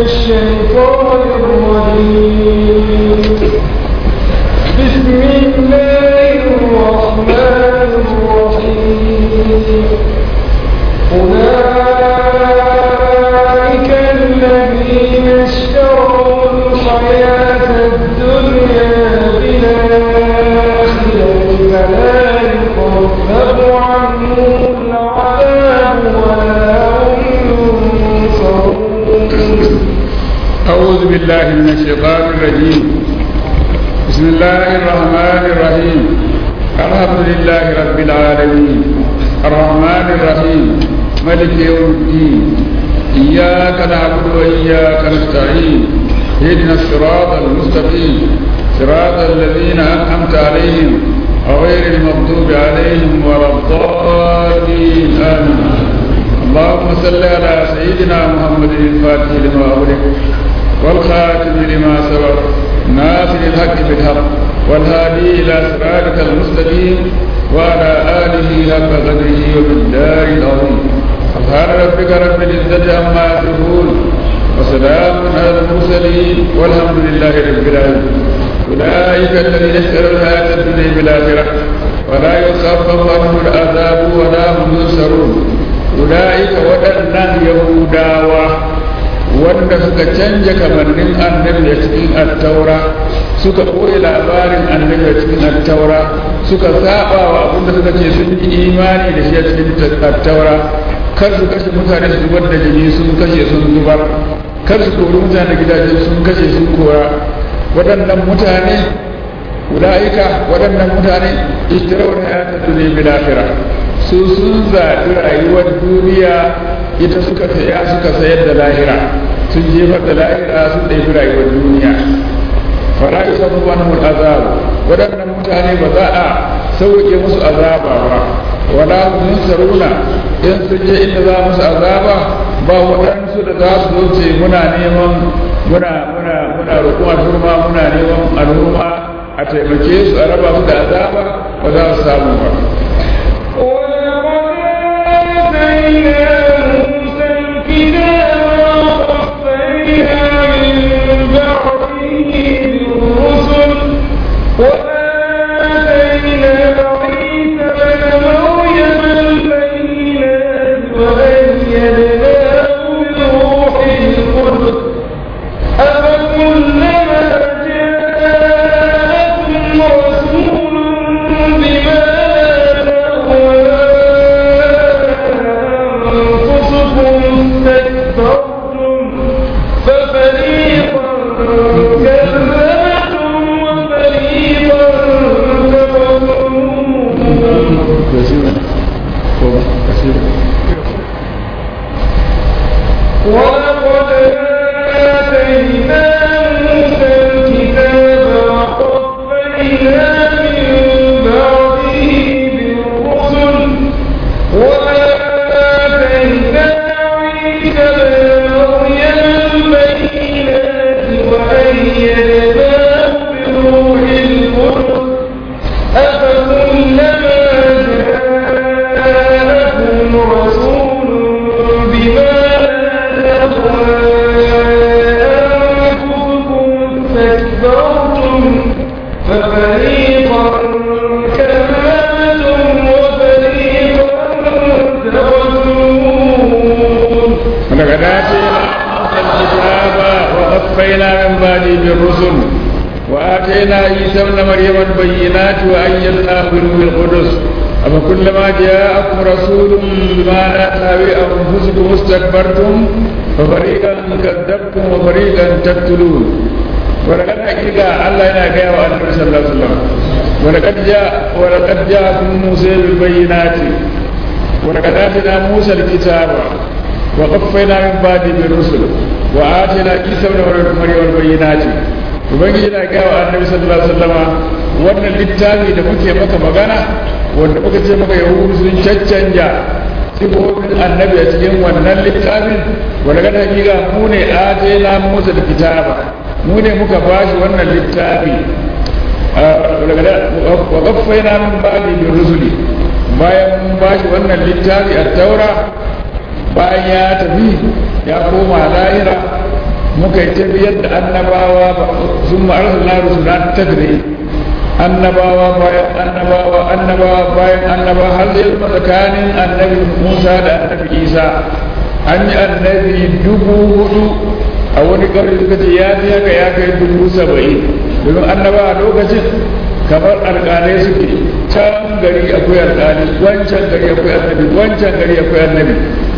الشيطان الرجيم بسم الله الرحمن الرحيم أولئك الذين اشتروا الحياة الدنيا بالآخرة فلا يخفف عنهم العذاب ولا هم ينصرون أعوذ بالله من الشيطان الرجيم بسم الله الرحمن الرحيم الحمد لله رب العالمين الرحمن الرحيم ملك يوم الدين إياك نعبد وإياك نستعين اهدنا الصراط المستقيم صراط الذين أنعمت عليهم غير المغضوب عليهم ولا الضالين آمين اللهم صل على سيدنا محمد الفاتح لما أغلق والخاتم لما سبق ناصر الحق بالحق والهادي إلى صراطك المستقيم وعلى آله حق قدره وبالدار العظيم سبحان ربك رب العزة عما يصفون وسلام على المرسلين والحمد لله رب العالمين أولئك الذين اشتروا الحياة الدنيا بالآخرة ولا يخفف عنهم العذاب ولا هم ينصرون أولئك waɗannan Yahudawa wanda suka canja kamannin annabi a cikin attaura suka ɓoye labarin annabi a cikin attaura suka saba wa abinda suka ce sun yi imani da shi a cikin attaura kar su kashe mutane su zubar da jini sun kashe sun zubar kar su kori mutane gidaje sun kashe sun kora waɗannan mutane ula'ika waɗannan mutane ishtirawar hayatar duniya bil akhirah su sun zaɓi rayuwar duniya ita suka saya suka sayar da lahira sun jefar da lahira sun ɗaifi rayuwar duniya fara isa wani azabu waɗannan mutane ba za a sauke musu azaba ba wala mun saruna in sun je inda za musu azaba ba waɗansu da za su zo ce muna neman muna muna muna roƙon alhurma muna neman alhurma a taimake su a raba su da azaba ba za su samu ba وآتينا عيسى ابن مريم البينات وأيدناه بروح القدس أفكلما جاءكم رسول بما لا تهوي أنفسكم استكبرتم ففريقا كذبتم وفريقا تقتلون ولقد حقيقة الله ينا جاء النبي صلى الله عليه وسلم ولقد جاء ولقد جاءكم موسى بالبينات ولقد آتينا موسى الكتاب وقفينا من بعد بالرسل وآتينا عيسى ابن مريم البينات ubangiji na gaya wa annabi sallallahu alaihi wasallama wannan littafi da muke maka magana wanda muka ce maka yahudu sun caccanja sifofin annabi a cikin wannan littafin wanda ga hakika mu ne atayna musa da kitaba mu ne muka bashi wannan littafi wa qaffayna min ba'di bi rusuli bayan mun bashi wannan littafi a taura bayan ya tafi ya koma lahira muka yi tafiyar da annabawa sun ma'arsa na rusuna tadri annabawa bayan annabawa annabawa bayan annabawa har zai zama tsakanin annabi musa da annabi isa an yi annabi dubu hudu a wani ƙarfi suka ce ya fi haka ya kai dubu saba'in domin annaba a lokacin kamar alƙalai suke can gari akwai alƙali wancan gari akwai annabi wancan gari akwai annabi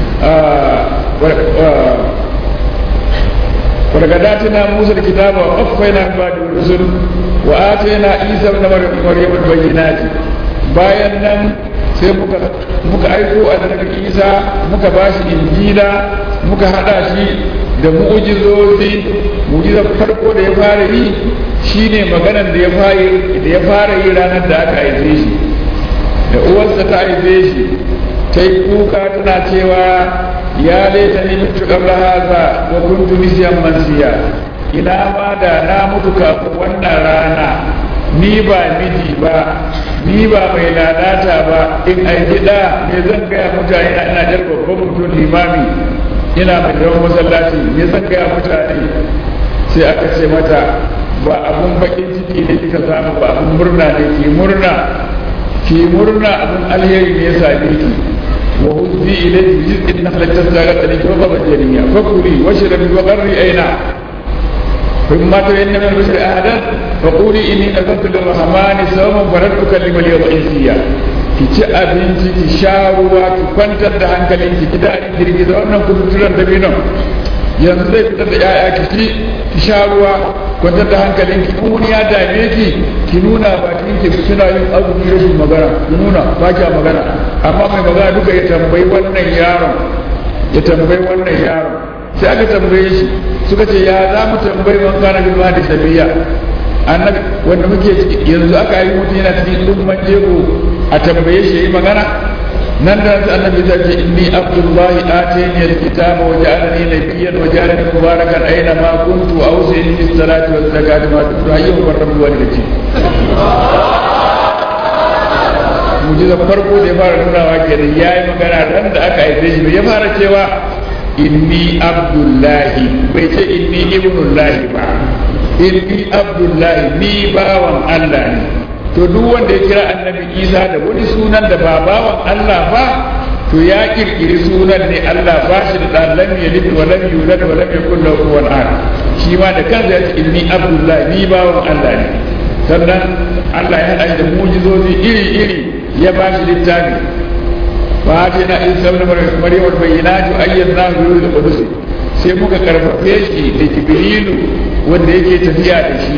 ولقد موسى الكتاب وقفينا من بعد الرسل وآتينا عيسى ابن مريم البينات bayan nan sai muka muka aiko annabi Isa muka bashi injila muka hada shi da mu'jizozi mu'jizar farko da ya fara yi shine maganar da ya fara da ya fara yi ranar da aka haife shi da uwarsa ta haife shi ta yi kuka tana cewa ya laita ni mutu qabla hadha wa kuntu nisyan mansiya ina ma da na mutu kafin wannan rana ni ba miji ba ni ba mai lalata ba in ai gida me zan gaya mutane ina jar babban mutum limami ina mai yawan masallaci me zan gaya mutane sai aka ce mata ba abun bakin ciki ne kika samu ba abun murna ne ki murna ki murna abun alheri ne ya same ki wa huzzi ilayki jiz'in nakhlati tasaqat alayki wa qabad janiya fakuli washrabi wa qarri aina فإما ترين من البشر أحدا فقولي إني نذرت للرحمن صوما فلن أكلم اليوم إنسيا ki ci abinci ki sha ruwa ki kwantar da hankalinki ki daɗin girgiza wannan kututturen dabinon yanzu zai fitar da 'ya'ya ki ci ki sha ruwa kwantar da hankalinki in wani ya dame ki ki nuna bakin ki suna yin azumi rashin magana ki nuna ba kya magana amma mai magana duka ya tambayi wannan yaron ya tambayi wannan yaron sai aka tambaye shi suka ce ya za mu tambayi man kana bil madi sabiya annabi wanda muke yanzu aka yi mutum yana cikin lumman jego a tambaye shi yayi magana nan da sai annabi ya ce inni abdullahi atani alkitaba wa ja'alani nabiyyan wa ja'alani mubarakan aina ma kuntu awsini bis salati waz zakati ma kuntu hayyan wa rabbi walidati mujizar farko da ya fara nunawa kenan yayi magana ran da aka haife shi ya fara cewa inni abdullahi bai ce inni ibnullahi ba inni abdullahi ni bawan Allah ne to duk wanda ya kira annabi isa da wani sunan da ba bawan Allah ba to ya kirkiri sunan ne Allah ba shi da dan lam yalid wa lam yulad wa lam yakul lahu kufuwan ahad shi ma da kansa ya ce inni abdullahi ni bawan Allah ne sannan Allah ya hada da mujizozi iri iri ya ba shi littafi فاتنا عيسى ابن مريم البينات وايدناه بروح القدس sai muka karfafe shi da jibrilu wanda yake tafiya da shi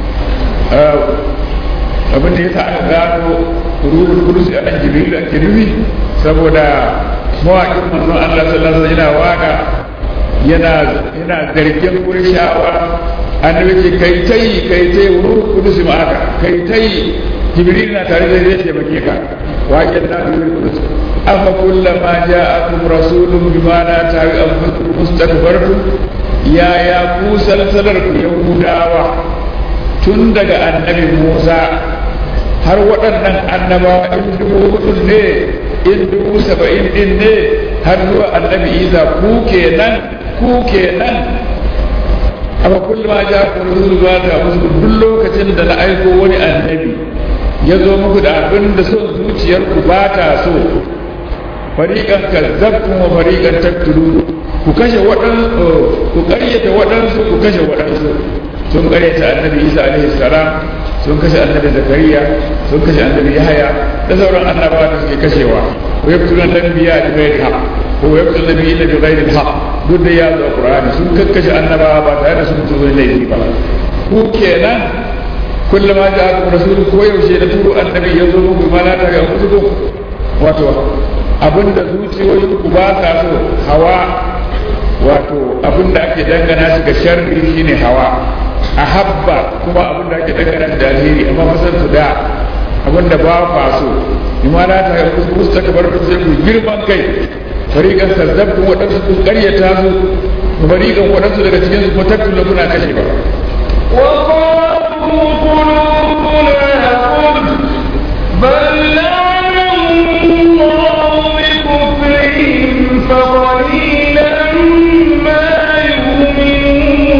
abin da ya sa aka gano ruhul kudus a nan jibrilu ake nufi saboda mawaƙin manzon Allah sallallahu alaihi yana waka yana yana zargin kurshawa annabi ce kai tai kai tai ruhul kudus ma haka kai tai jibril na tare da zai taimake ka waƙin na ruhul kudus afa kullama ja'akum rasulun bima la tawi anfusukum mustakbartum ya ya ku salsalar ku yahudawa tun daga annabi Musa har waɗannan annabawa in dubu hudu ne in dubu saba'in din ne har zuwa annabi Isa ku kenan ku kenan afa kullama ja'akum rasulun bima la tawi anfusukum duk lokacin da na aiko wani annabi ya zo muku da abin da son zuciyarku ba ta so fariƙan kazzabtum wa fariƙan taktulun ku kashe waɗansu ku ƙaryata waɗansu ku kashe waɗansu sun ƙaryata annabi isa alaihi salam sun kashe annabi zakariya sun kashe annabi yahaya da sauran annabawa da suke kashewa wa yaqtuluna anbiya bi ghairi haqq ko wa yaqtuluna nabiyina bi ghairi haqq duk da ya zo qur'ani sun kakkashe annabawa ba tare da sun tuzo laifi ba ku kenan kullama ja'akum rasul ko yaushe da turo annabi ya zo muku ma la ta ga kutubu wato abinda zuciyoyin ku ba ka so hawa wato abinda ake dangana shi ga sharri shine hawa a habba kuma abinda ake dangana shi da alheri amma fasar su da abinda ba ka so ima la ta kusta ka bar sai ku girman kai fariqan kazzabtu wadansu ku qaryata su fariqan wadansu daga cikin su ko tattula kuna kashe ba وقالوا قلوبنا غلف بل لعنهم الله بكفرهم فقليلا ما يؤمنون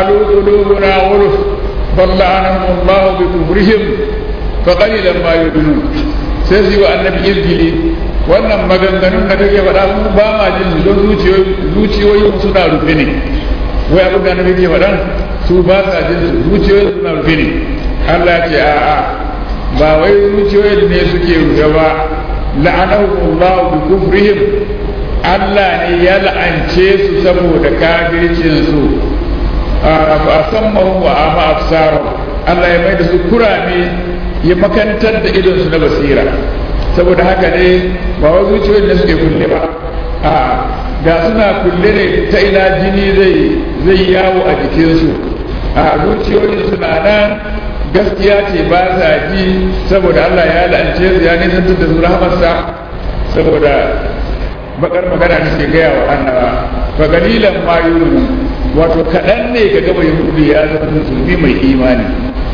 qalu qulubuna ghulf bal la'anahum Allah bi kufrihim fa qalilan ma yu'minun sai su yi wa annabi izgili wannan maganganun da kake faɗa mu ba ma jin su don zuciyoyin suna rufe ne wai abin da annabi ke faɗan su ba sa jin su zuciyoyin suna rufe ne Allah ce a'a ba wai zuciyoyin ne suke rufe ba la'anahu Allah bi kufrihim Allah ne ya la'ance su saboda kafircin su a sammahu wa ama absaru Allah ya mai da su kurame ya makantar da idon su na basira saboda haka ne ba wa zuciyoyin da suke kulle ba a da suna kulle ne ta ina jini zai zai yawo a jikinsu a zuciyoyin suna nan gaskiya ce ba sa ji saboda Allah ya la'ance su ya nisantar da su rahamarsa saboda bakar magana da ke gaya wa annaba fa galilan ma yuru wato kaɗan ne ka gaba yahudi ya zama musulmi mai imani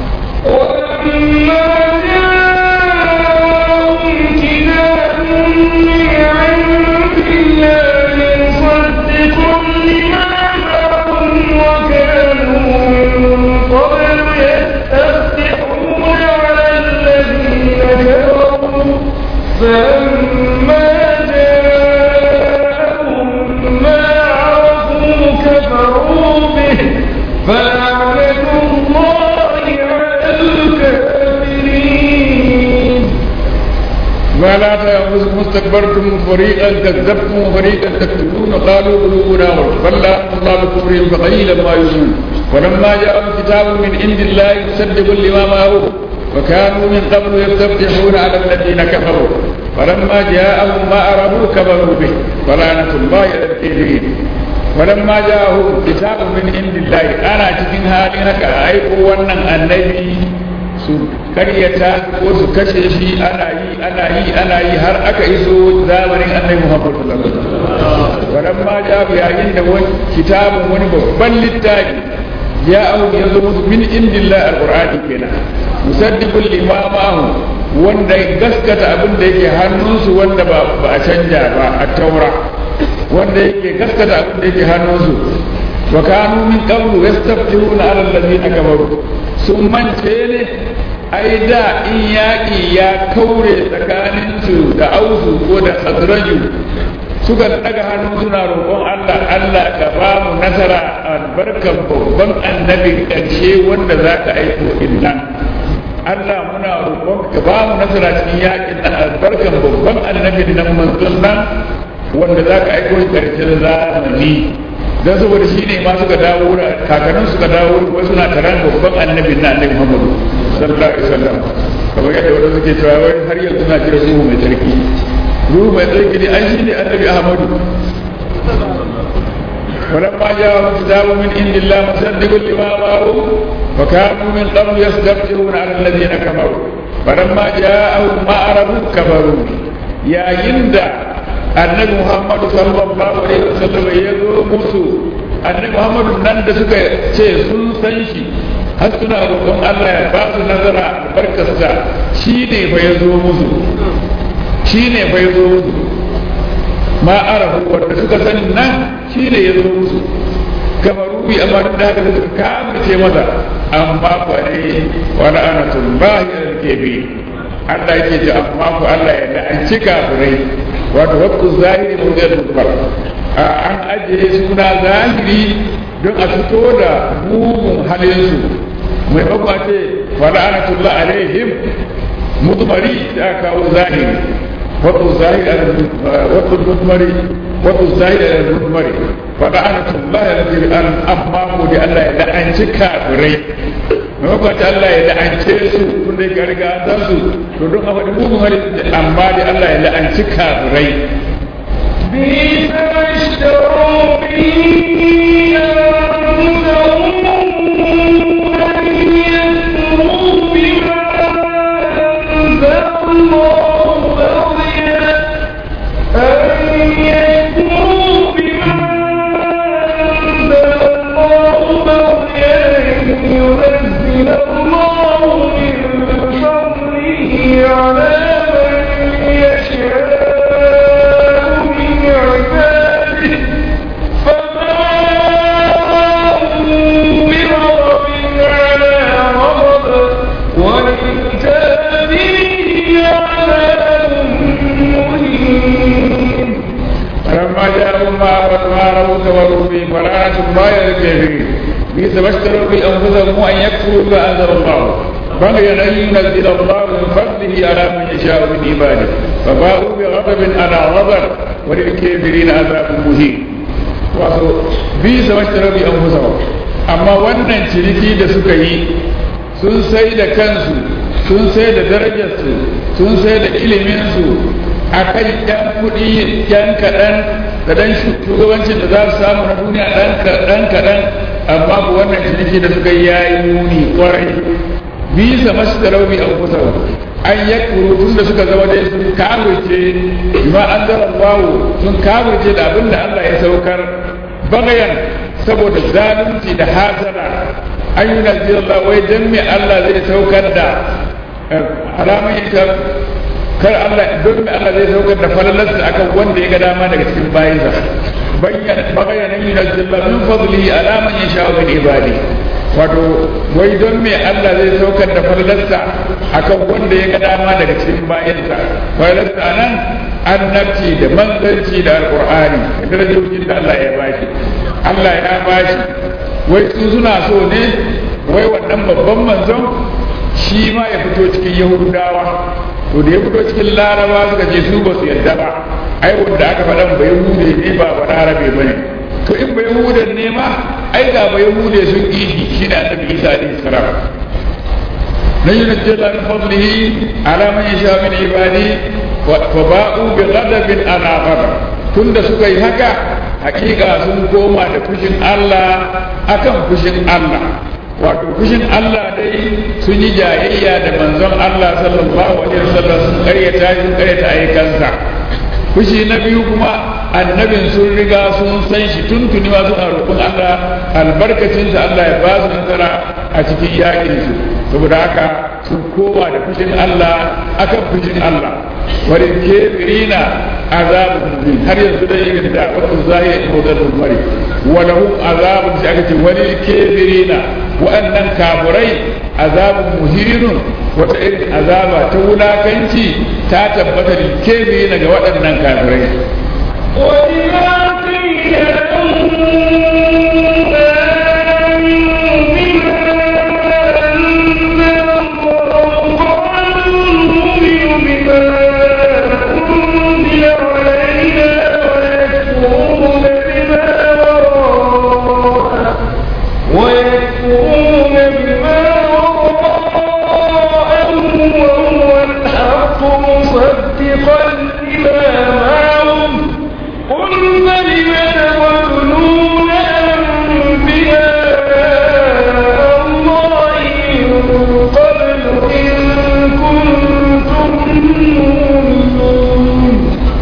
ولما جاءهم كتاب من عند الله مصدق لما معهم وكانوا من قبل يستفتحون على الذين كفروا فلما جاءهم ما عرفوا كفروا به فلعنة الله على الكافرين ولا تأخذكم استكبرتم فريقا كذبتم وفريقا تكتبون قالوا قلوبنا غلف بل لعنهم الله بكفرهم فقليلا ما يؤمنون ولما جاءهم كتاب من عند الله مصدق لما معه وكانوا من قبل يستفتحون على الذين كفروا فلما جاءهم ما عرفوا كفروا به فلعنة الله على الكافرين ولما جاءهم كتاب من عند الله أنا cikin halin haka aiko wannan annabi su karyata ko su kashe shi ana yi ana yi ana yi har aka iso zamanin annabi Muhammad sallallahu alaihi wasallam walamma ja yayin da wani kitabun wani babban littafi ya au ya zo musu min indillah alqur'ani kenan musaddiqul limamahu wanda gaskata abin da yake hannunsu wanda ba a canja ba a taura wanda yake gaskata abin da yake hannunsu wa kanu min qablu yastaftihuna ala allazina kafaru sun mance ne ai da in yaƙi ya kaure tsakaninsu da ausu ko da khazraju suka daga hannu suna roƙon Allah Allah ka ba mu nasara albarkan babban annabi ƙarshe wanda za ka aiko innan Allah muna roƙon ka ba mu nasara cikin yaƙin nan albarkan babban annabi nan manzon nan wanda za ka aiko ƙarshen zamani don saboda shi ne ma suka dawo da kakannin suka dawo kuma suna taron babban annabi na annabi Muhammadu sallallahu alaihi wasallam kamar yadda wanda suke cewa wai har yanzu na jira ruhu mai tsarki ruhu mai tsarki ne an shi ne annabi Ahmadu ولما جاءهم كتاب من عند الله مصدق لما معهم وكانوا من قبل يستفتحون على الذين كفروا فلما جاءهم ما عرفوا كفروا يا يندى annabi muhammadu sallallahu alaihi wasallam ya zo musu annabi muhammadu nan da suka ce sun san shi har suna roƙon Allah ya ba su nazara albarkarsa shi ne fa ya zo musu shi ne fa ya zo musu ma arafu wanda suka sani nan shi ne ya zo musu kamaru bi amma duk da haka suka kamace masa amma fa ne wa la'anatullahi al-kabi Allah yake ji amma ku Allah ya la'anci kafirai wato wakku zahiri murgar dubbar an ajiye suna zahiri don a fito da mugun halinsu mai bakwa ce wala'anatullah alaihim mutmari da kawo zahiri wakku zahiri wakku mutmari wakku zahiri da mutmari wala'anatullah alaihim an amma ko da Allah ya la'anci kafirai mai ta Allah ya la'ance su tun da ya riga an san su to don a faɗi mugun hali amma da Allah ya la'anci kafirai بئس ما اشتروا به أنفسهم أن يكفروا بما أنزل الله بغيا أن يكفروا بما أنزل الله بغيا ينزل الله من فضله على من يشاء من عباده فباءوا تظاهروا كفروا به فلا تبايع الكافرين بئس ما اشتروا بانفسهم ان يكفروا بما انزل الله بغيا ان ينزل الله من فضله على من يشاء من عباده فباءوا بغضب على غضب وللكافرين عذاب مهين wato bi sa mashtara bi anfusahum amma wannan ciniki da suka yi sun sai da kansu sun sai da darajarsu sun sai da iliminsu a kan yan kuɗi yan kaɗan da ɗan shugabancin da za su samu na duniya ɗan kaɗan amma ku wannan ciniki da suka yi yayi muni kwarai bisa masu taraubi a kusa an ya tun da suka zama dai sun kawurce bima an zara wawo sun kawurce da abin da Allah ya saukar bagayan saboda zalunci da hasara an yi nazirallah wai dan me Allah zai saukar da alamun ita kar Allah don me Allah zai saukar da falalarsa akan wanda ya ga dama daga cikin bayinsa bagayan an yi nazirallah min fadli alaman ya sha min ibadi wato wai don me Allah zai saukar da falalarsa akan wanda ya ga dama daga cikin bayinsa falalarsa nan annabci da manzanci da alqur'ani da darajojin da Allah ya bashi Allah ya bashi wai su suna so ne wai wannan babban manzon shi ma ya fito cikin yahudawa to da ya fito cikin laraba suka ce su ba su yarda ba ai wanda aka faɗan ba yahude ne ba ba larabe ba ne to in ba yahudan ne ma ai ga ba yahude sun ƙi shi da annabi isa alaihi salam na yi najjala min fadlihi ala man yasha min ibadi fa ba'u bi ghadabin ala ghadab tunda suka yi haka hakika sun koma da fushin Allah akan fushin Allah wato fushin Allah dai sun yi jayayya da manzon Allah sallallahu alaihi wasallam sun karyata sun karyata ayyukansa fushi na biyu kuma annabin sun riga sun san shi tuntuni ma suna roƙon Allah albarkacinsa Allah ya ba su nasara a cikin yakin su saboda haka sun koma da fushin Allah akan fushin Allah wani kebirina azabun mubin har yanzu da yin da wasu zahiri ko da mari wala hum azabun shi aka ce wani kebirina wa'annan kafurai azabun muhinun wata irin azaba ta wulakanci ta tabbata da kebirina ga waɗannan kafirai وإذا قيل لهم ويكفرون بما وراءه وهو الحق مصدقا لما معهم قل فلم تقتلون أنبياء الله من قبل إن كنتم مؤمنين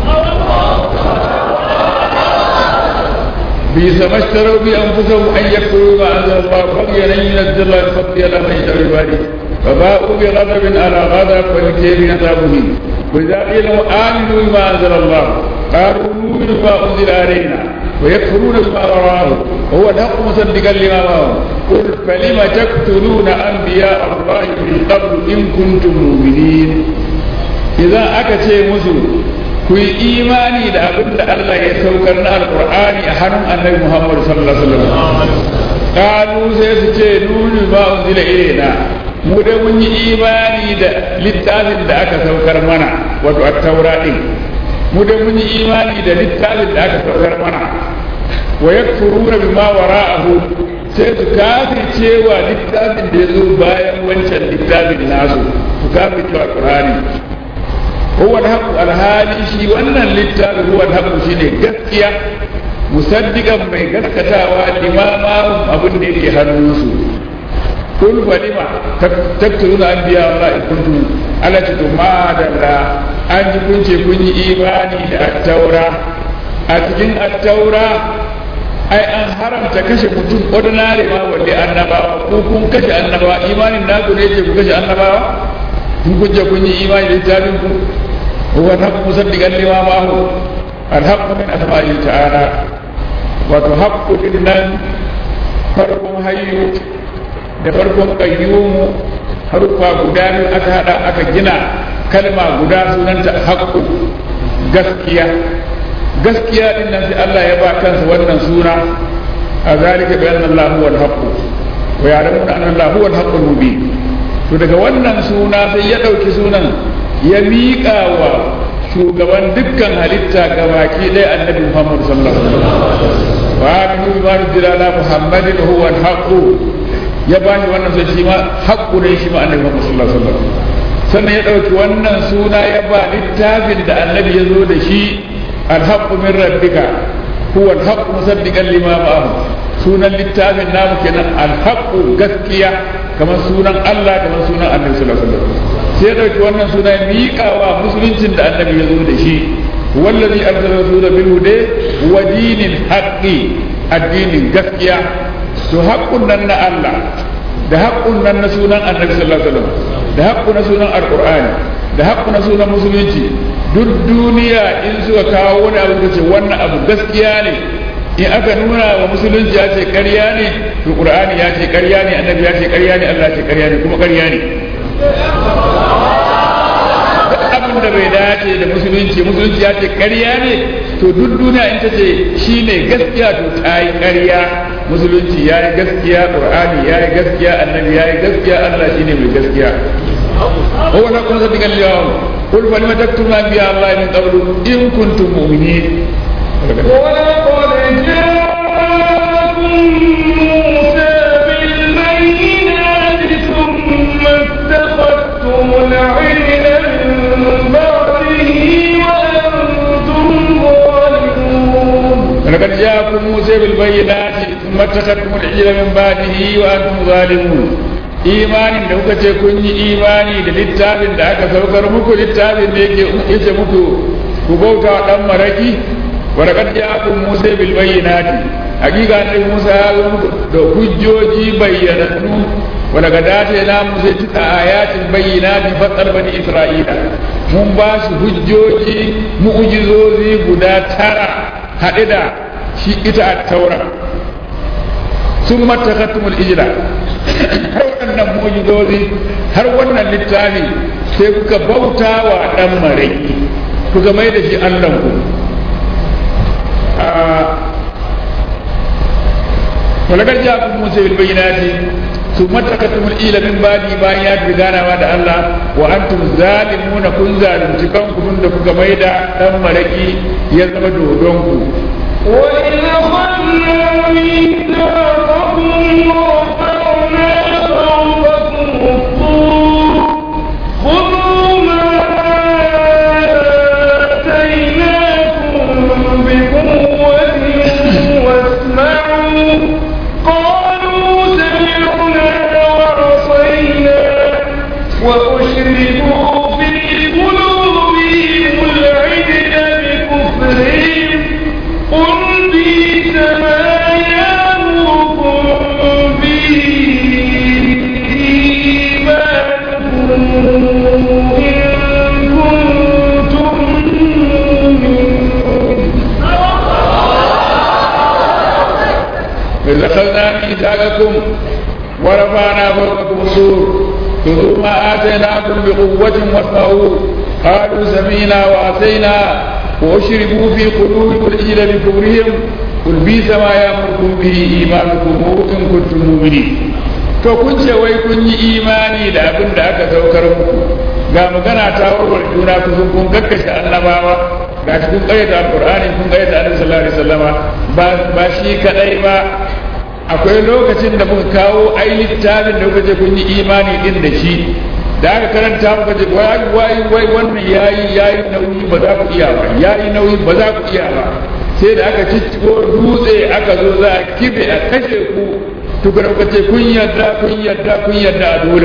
بئس ما اشتروا بانفسهم ان يكفروا ما انزل الله بغيا ان ينزل الله من فضله على من يشاء عباده فباءوا بغضب على غضب وللكافرين عذاب مهين واذا قيل لهم امنوا بما انزل الله قالوا نؤمن بما انزل علينا ويكفرون بما وراءه وهو الحق مصدقا لما معهم قل فلم تقتلون انبياء الله من قبل ان كنتم مؤمنين اذا اكتي مسلم ku yi imani da abin da Allah ya saukar na alkur'ani a hannun annabi Muhammad sallallahu alaihi wasallam kalu sai su ce nuni ba unzila ilaina mu da mun yi imani da littafin da aka saukar mana wato at-taura din mu da mun yi imani da littafin da aka saukar mana wa yakfuruna bima wara'ahu sai su kafirce wa littafin da ya zo bayan wancan littafin nasu su kafirce wa qur'ani هو الحق الهادي شي wannan littafi huwa alhaq shine gaskiya musaddiqan mai gaskatawa limama abin da yake hannunsu kun falima taktuluna anbiya Allah in kuntum ala ta ma da an ji kun ce kun yi imani da at-taura a cikin at-taura ai an haramta kashe mutum ordinary ma wanda annabawa ko kun kashe annabawa imanin naku ne ce ku kashe annabawa kun kunje kun yi imani da littafin ku huwa al-haqq musaddiqan lima ma'ahu al-haqq min asma'i ta'ala wato haqqu din nan farkon hayyu da farkon qayyumu harufa guda biyu aka hada aka gina kalma guda sunanta haqqu gaskiya gaskiya din nan sai Allah ya ba kansa wannan suna a zalika bi anna Allah huwa al-haqq wa ya'lamuna anna Allah huwa al-haqq al-mubin to daga wannan suna sai ya dauki sunan ya miƙa wa shugaban dukkan halitta gabaki ɗaya annabi Muhammad sallallahu alaihi wasallam wa aminu bima nuzila ala Muhammadin huwa al-haqq ya ba shi wannan sai shi ma haqqu ne shi ma annabi Muhammad sallallahu alaihi wasallam sannan ya dauki wannan suna ya ba littafin da annabi ya zo da shi al-haqqu min rabbika huwa al-haqqu musaddiqan lima ma'ahu sunan littafin namu kenan al-haqqu gaskiya kamar sunan Allah kamar sunan annabi sallallahu alaihi wasallam sai dauki wannan suna miƙawa musuluncin da annabi ya zo da shi wallazi arsala rasula bil huda wa dinil haqqi addinin gaskiya to haqqun nan na Allah da haqqun nan na sunan annabi sallallahu alaihi wasallam da haqqu na sunan alqur'ani da haqqu na sunan musulunci duk duniya in suka kawo wani abu da ce wannan abu gaskiya ne in aka nuna wa musulunci ya ce ƙarya ne to qur'ani ya ce ƙarya ne annabi ya ce ƙarya ne Allah ya ce ƙarya ne kuma ƙarya ne abin da bai dace da musulunci musulunci ya ce ƙarya ne to duk duniya in ta ce shi ne gaskiya to ta yi ƙarya musulunci ya yi gaskiya ƙur'ani ya yi gaskiya annabi ya yi gaskiya allah shi ne mai gaskiya هو لكم صدق اليوم قل فلم تكتم انبياء الله من قبل ان كنتم مؤمنين ولقد جاءكم موسى بالبينات ثم اتخذتم العجل من بعده وأنتم ظالمون ولقد جاءكم موسى بالبينات ثم اتخذتم العجل من بعده وانتم ظالمون imanin da kuka ce kun yi imani da littafin da aka saukar muku littafin da yake yace muku ku bauta wa dan maraki wa laqad ja'akum musa bil bayyinati hakika ne musa ya zo muku da hujjoji bayyanannu wa laqad atayna musa tisa ayatin bayyinatin fatar bani isra'ila mun ba su hujjoji mu'jizozi guda tara haɗe da shi ita at-taura sun matakattumul ijira har wannan mujizozi har wannan littafi sai kuka bauta wa ɗan marai kuka mai da shi allahnku walagar jakun musa bil bayyinati sun matakattumul ila min badi bayan ya fi ganawa da Allah wa antum zalimuna kun zalunci kanku tun da kuka mai da ɗan maraki ya zama dodonku وإذ أخذنا ميثاقكم ورفعنا فوقكم الطور خذوا ما آتيناكم بقوة واسمعوا قالوا سمعنا وعصينا وأشركوا في قلوبهم العجل بكفرهم قل بئس ما يأمركم به إيمانكم إن كنتم مؤمنين إذ أخذنا ميثاقكم ورفعنا فوقكم الطور خذوا ما آتيناكم بقوة واسمعوا قالوا سمعنا وعصينا وأشربوا في قلوبكم العجل بكفرهم قل بئس ما يأمركم به إيمانكم إن كنتم مؤمنين to kun ce wai kun yi imani da abin da aka saukar muku ga magana ta warware juna ku sun kun kakkashe annabawa ga shi kun kayyata alqur'ani kun kayyata annabi sallallahu alaihi wasallama ba ba shi kadai ba akwai lokacin da muka kawo ai littafin da kuka ce kun yi imani din da shi da aka karanta muka ce wai wai wai wannan yayi yayi nauyi ba za ku iya ba yayi nauyi ba za ku iya ba sai da aka cicciko dutse aka zo za a kibe a kashe ku tukuna kuka ce kun yarda kun yarda kun yarda a dole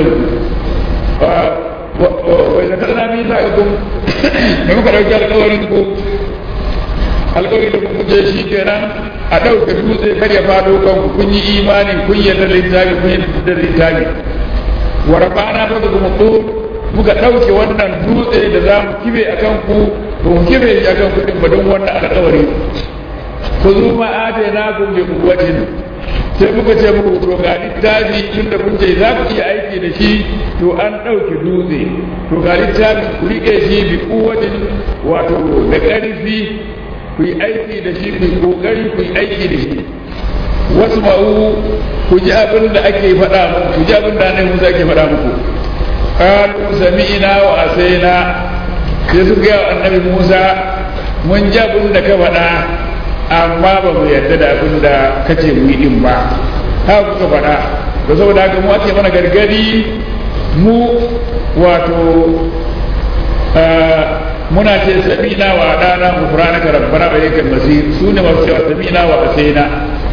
ku wai da kana mi ta kun da muka dauki alƙawarin ku alƙawarin da kuka ce shi kenan a ɗauke dutse kar ya faɗo kanku kun yi imani kun yarda da littafi kun yarda da littafi wa rabana fa kuma ko muka ɗauke wannan dutse da za mu kibe a kan ku ba mu kibe shi a kan kuɗin ba don wannan alƙawari ku zo ma na kun bi kuwatin sai muka ce muku to ga littafi tun da kun ce za ku iya aiki da shi to an ɗauke dutse to ga littafi ku riƙe shi bi kuwatin wato da ƙarfi ku yi aiki da shi ku yi kokari ku yi aiki da shi wasu ma'u ku ji abin da ake faɗa muku ku ji abin da annabi Musa ake faɗa muku qalu sami'na wa asaina sai su ga annabi Musa mun ji abin da ka faɗa amma ba mu yarda da abin da kace mu yi din ba haka kuka faɗa da saboda haka mu ake mana gargadi mu wato muna ce samina wa dana gufranaka rabbana wa ilaikal masir sune masu cewa samina wa asaina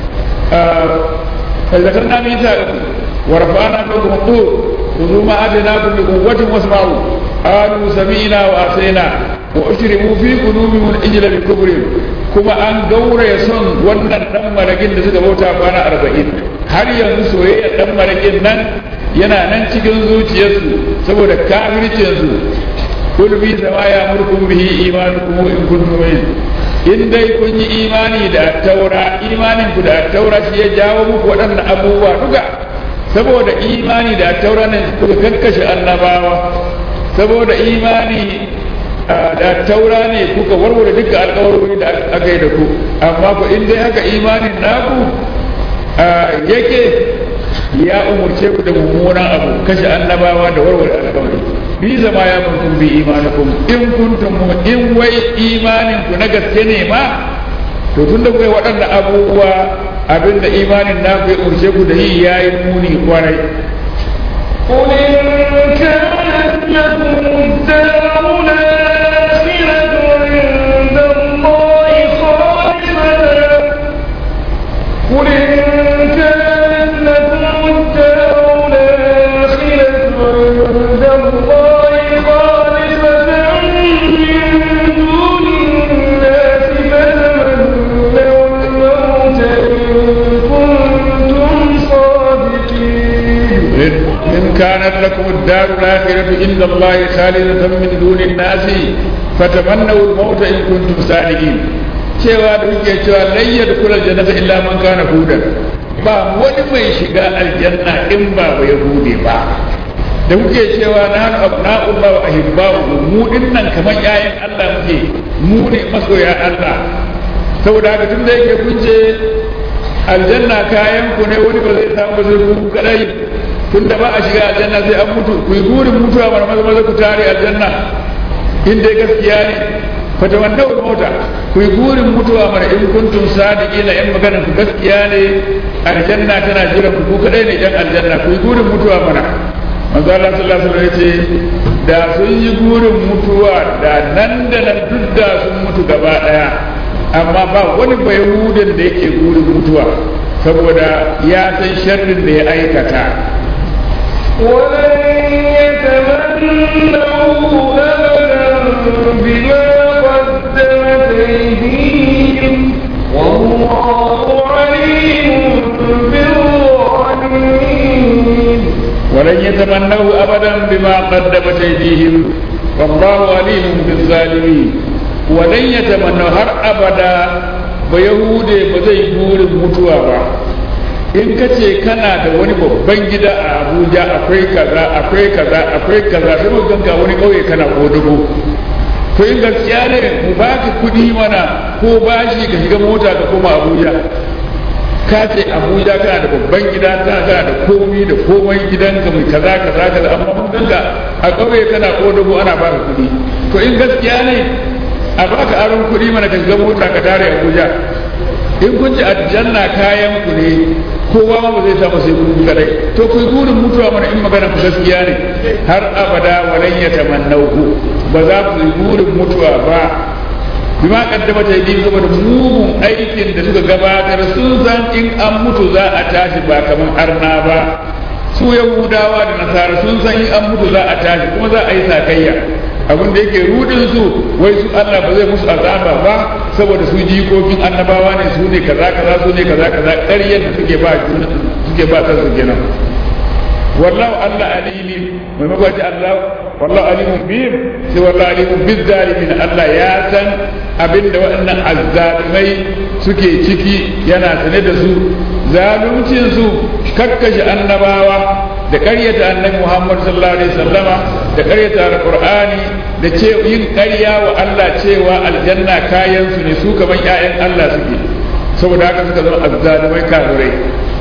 فذكرنا ميثاقكم ورفعنا فوقكم الطور خذوا ما اتيناكم بقوة واسمعوا قالوا سمعنا وعصينا واشربوا في قلوبهم العجل بكفرهم كما ان دور يسون wannan dan marakin da suka bauta kwana arba'in har yanzu soyayya dan marakin nan yana nan cikin zuciyarsu saboda kafircinsu kul bi sama ya murkum bihi imanukum in kuntum mu'minin in dai kun yi imani da taura imanin ku da taura shi ya jawo muku waɗannan abubuwa duka saboda imani da taura ne kuka kakkashe annabawa saboda imani da taura ne kuka warware duka alƙawarori da aka yi da ku amma ku in dai haka imanin naku yake ya umurce ku da mummunan abu kashe annabawa da warware alƙawari bi zama ya kuntum bi imanikum in kuntum in wai imanin ku na gaske ne ma to tun da kai waɗannan abubuwa abinda imanin na ku ya urshe ku da yi yayi muni kwarai قل إن كانت لكم الدار الآخرة عند الله خالصة قل إن كانت لكم الدار الآخرة عند الله خالصة من دون الناس فتمنوا الموت إن كنتم صادقين إن كانت لكم الدار الآخرة عند الله خالدة من دون الناس فتمنوا الموت إن كنتم صادقين cewa da kuke cewa lan yadkhul aljannata illa man kana hudan ba wani mai shiga aljanna in ba ba yahudi ba da kuke cewa na hannu abna'ullah wa ahibba'u mu dinnan kamar ƴaƴan Allah muke mu ne masoya Allah saboda haka tun da yake kun ce aljanna kayan ku ne wani ba zai samu ba zai ku kadai tun da ba a shiga aljanna sai an mutu ku yi burin mutuwa mana maza maza ku tare aljanna in dai gaskiya ne fata wanda wa mota ku yi burin mutuwa mana in kuntum sadiqina in maganar ku gaskiya ne aljanna tana jiran ku ku kadai ne yan aljanna ku yi burin mutuwa mana manzo Allah sallallahu alaihi wasallam yace da sun yi burin mutuwa da nan da nan duk da sun mutu gaba daya amma ba wani bayahudin da yake burin mutuwa saboda ya san sharrin da ya aikata ولن يتمنوا أبدا بما قدمت أيديهم والله عليم بالظالمين ولن يتمنوا ابدا بما قدمت ايديهم والله عليم بالظالمين ولن يتمنوا هر ابدا بيهودي بزي بور mutuwa ba in ka ce kana da wani babban gida a abuja akwai kaza akwai kaza akwai kaza sai mu ganka wani kauye kana kodugo to in gaskiya ne mu baka kudi mana ko bashi ka shiga mota ka koma abuja ka ce abuja kana da babban gida kana kana da komi da komai gidanka mai kaza kaza kaza amma mun ganka a kauye kana kodugo ana baka kudi to in gaskiya ne a baka aron kudi mana ka shiga mota ka tare abuja in kun ci aljanna kayan ku ne kowa ma ba zai samu sai kun kadai to ku burin mutuwa mana in magana ku gaskiya ne har abada walan yatamannauhu ba za ku yi burin mutuwa ba bima kaddama ta yi saboda mugun aikin da suka gabatar sun san in an mutu za a tashi ba kamar arna ba su yahudawa da nasara sun san in an mutu za a tashi kuma za a yi sakayya abin da yake rudin su wai su Allah ba zai musu azaba ba saboda su jikokin annabawa ne su ne kaza kaza su ne kaza kaza ƙaryar da suke ba suke ba kansu kenan wallahu Allah alimi mai magwaji Allah wallahu alimun bihim sai wallahu alimun biz zalimin Allah ya san abinda waɗannan azzalimai suke ciki yana sane da su zaluncin su kakkashe annabawa da ƙaryata annabi Muhammad sallallahu alaihi wasallama da da ƙaryata alqur'ani da ce yin ƙarya wa Allah cewa aljanna kayan su ne su kaman ƴaƴan Allah suke saboda haka suka zama azzalimai kafirai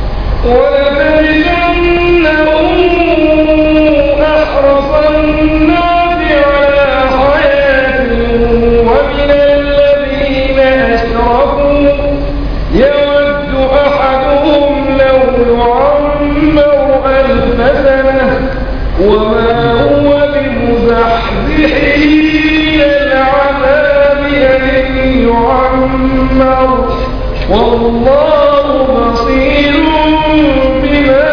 ولتجدنهم أحرص الناس على حياة ومن الذين أشركوا يود أحدهم لو يعمر ألف سنة وما هو بمزحزحه من العذاب أن يعمر والله بصير بما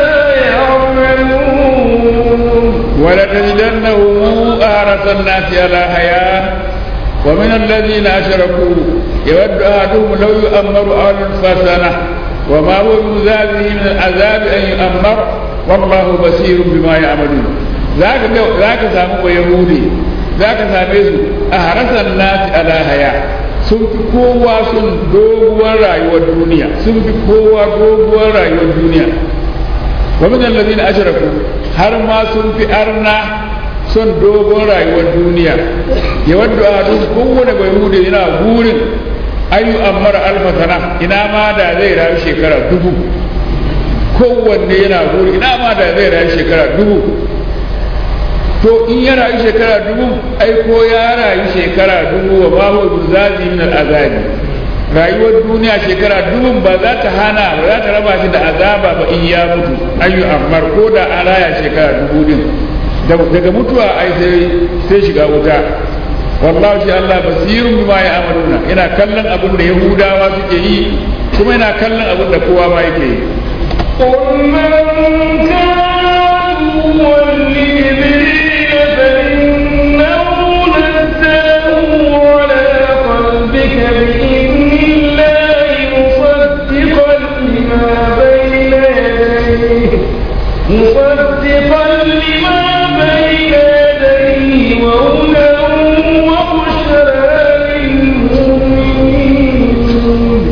يعملون ولتجدنهم أحرص الناس على حياة ومن الذين أشركوا يود أحدهم لو يؤمر ألف سنة وما هو بمزاده من العذاب أن يؤمر والله بصير بما يعملون ذاك ذاك سامو يهودي ذاك سامي أحرص الناس على حياة sun fi kowa sun doguwar rayuwar duniya sun fi kowa doguwar rayuwar duniya wa min allazina ashraku har ma sun fi arna son dogon rayuwar duniya ya wadda a duk kowane bai hude yana burin ayu ammara alfa sana ina ma da zai rayu shekara dubu kowanne yana burin ina ma da zai rayu shekara dubu to in ya rayu shekara dubu ai ko ya rayu shekara dubu wa ma huwa bizazi min al'azabi rayuwar duniya shekara dubun ba za ta hana ba za ta raba shi da azaba ba in ya mutu ayu ammar ko da an raya shekara dubu din daga mutuwa ai sai sai shiga wuta wallahi shi Allah basirun bima ya amaluna yana kallon abin da yahudawa suke yi kuma yana kallon abin da kowa ma yake yi قل من كان ولجبريل فإنه نزله على قلبك بإذن الله مصدقا لما بين يديه مصدقا لما بين يديه وهدى وبشرى للمؤمنين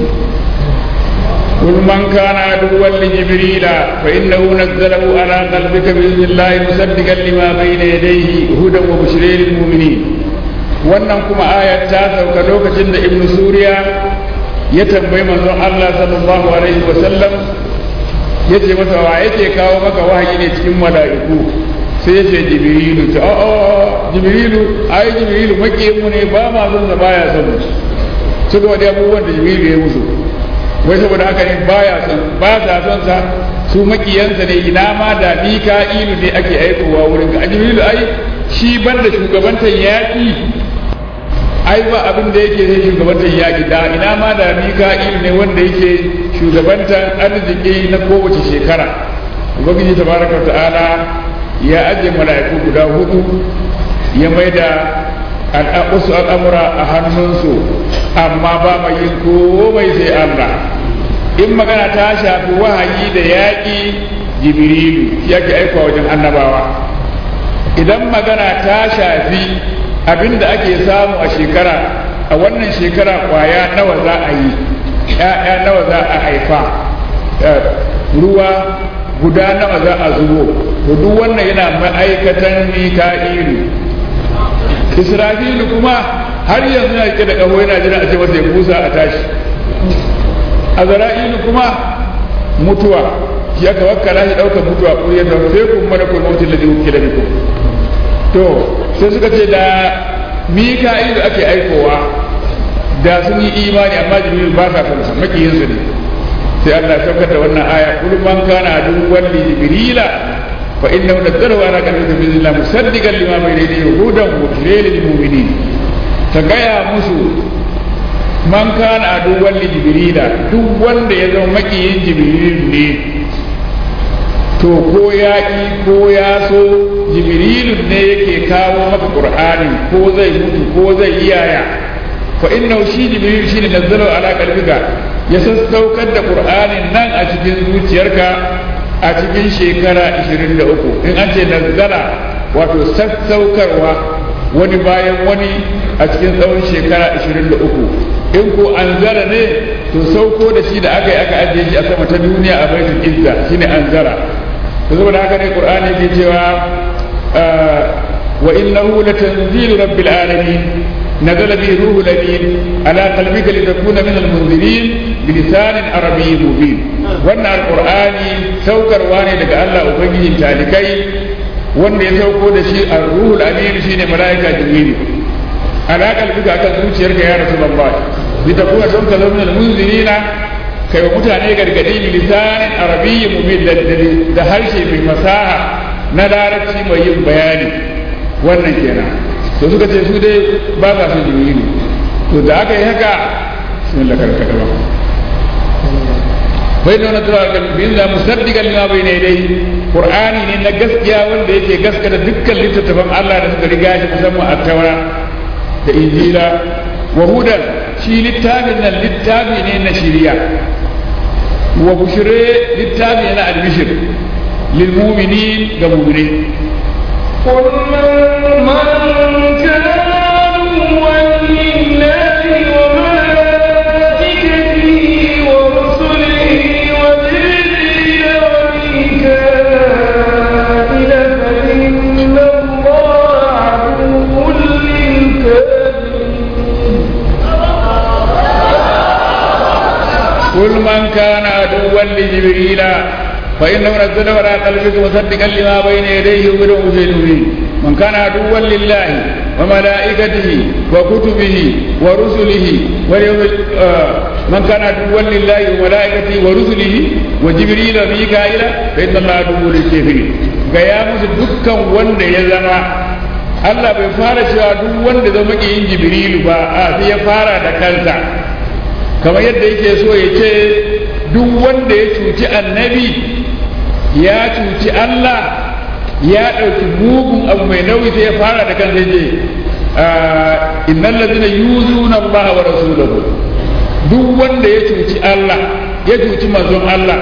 قل من كان عدوا لجبريل فإنه نزله على قلبك بإذن الله مصدقا لما بين يديه هدى وبشرى للمؤمنين wannan kuma ayat ta sauka lokacin da ibn suriya ya tambayi manzon Allah sallallahu alaihi wa sallam ya ce masa wa yake kawo maka wahayi ne cikin mala'iku sai ya ce jibrilu ta a'a jibrilu ai jibrilu makiyin mu ne ba ma son sa baya son mu suka wadi abubuwan da jibrilu ya musu wai saboda haka ne baya son ba sa son sa su makiyansa ne ina ma da mika'ilu ne ake aikowa wurin ka jibrilu ai shi banda shugabantar yaki ai ba abin da yake sai shugabantar yaki da ina ma da mika'ilu ne wanda yake shugabantar arziki na kowace shekara ubangiji tabaraka ta'ala ya ajiye mala'iku guda hudu ya maida wasu al'amura a hannunsu amma ba mai yin komai sai Allah in magana ta shafi wahayi da yaƙi jibrilu yake aika wajen annabawa idan magana ta shafi abinda ake samu a shekara a wannan shekara kwaya nawa za a yi ‘ya'ya nawa za a haifa ruwa guda nawa za a zubo to duk wannan yana ma'aikatan mika'ilu israfilu kuma har yanzu na rike da ƙaho yana jira a ce masa ya busa a tashi azra'ilu kuma mutuwa shi aka wakkala shi ɗaukar mutuwa ko ya tafi kun mana kun mutu da zuwa da biku to sai suka ce da mika'ilu ake aikowa da sun yi imani amma jibril ba sa kansa makiyinsu ne sai Allah saukar da wannan aya kul man kana aduwwan li jibrila fa innahu nazzalahu ala qalbika bi idhnillah musaddiqan lima bayna yadayhi hudan wa bushra lil mu'minin ta gaya musu man kana aduwwan li jibrila duk wanda ya zama makiyin jibril ne to ko ya ki ko ya so jibrilu ne yake kawo maka qur'ani ko zai mutu ko zai iyaya fa innahu shi jibril shine nazzalahu ala qalbika ya sassaukar da qur'anin nan a cikin zuciyarka a cikin shekara 23 in an ce nazzala wato sassaukarwa wani bayan wani a cikin tsawon shekara 23 in ko anzara ne to sauko da shi da aka yi aka ajiye shi a sama ta duniya a baitul izza shine anzara to saboda haka ne qur'ani ke cewa وإنه لتنزيل رب العالمين نزل به روح الأمين على قلبك لتكون من المنذرين بلسان عربي مبين وأن القرآن سوكر واني لك الله أبنجي تالكي وأن يسوكو دشي الروح الأمين شين ملائكة جبريل على قلبك أكل zuciyarka ya Rasulullah litakuna don ka zama munzirina kai wa mutane gargadi lisanin arabiyyi mubin da harshe mai fasaha na larabci mai yin bayani wannan kenan to suka ce su dai ba sa su jibrilu to da aka yi haka sun da karkata ba bai da wani tura da bin da musaddiqan lima bai ne dai qur'ani ne na gaskiya wanda yake gaskata dukkan littattafan Allah da suka riga shi musamman at-taura da injila wa hudan shi littafin nan littafi ne na shiriya wa bushire littafi ne na albishir lil mu'minin ga mu'minai قل من, من كان عدوا لله وملائكته ورسله وجبريل وميكائيل فإن الله عدو للكافرين قل من كان عدوا لجبريل فإنه نزل على قلبك مصدقا لما بين يديه ومنه المبين من كان عدوا لله وملائكته وكتبه ورسله واليوم آه من كان عدوا لله وملائكته ورسله وجبريل وميكائيل فإن الله عدو للكافرين gaya musu dukkan wanda ya zama Allah bai fara cewa duk wanda zama yin Jibrilu ba a sai ya fara da kansa kamar yadda yake so ya ce duk wanda ya cuci annabi ya cuci Allah ya ɗauki mugun abu mai nauyi sai ya fara da kansa ce innal ladina yuzuna Allah wa rasulahu duk wanda ya cuci Allah ya cuci manzon Allah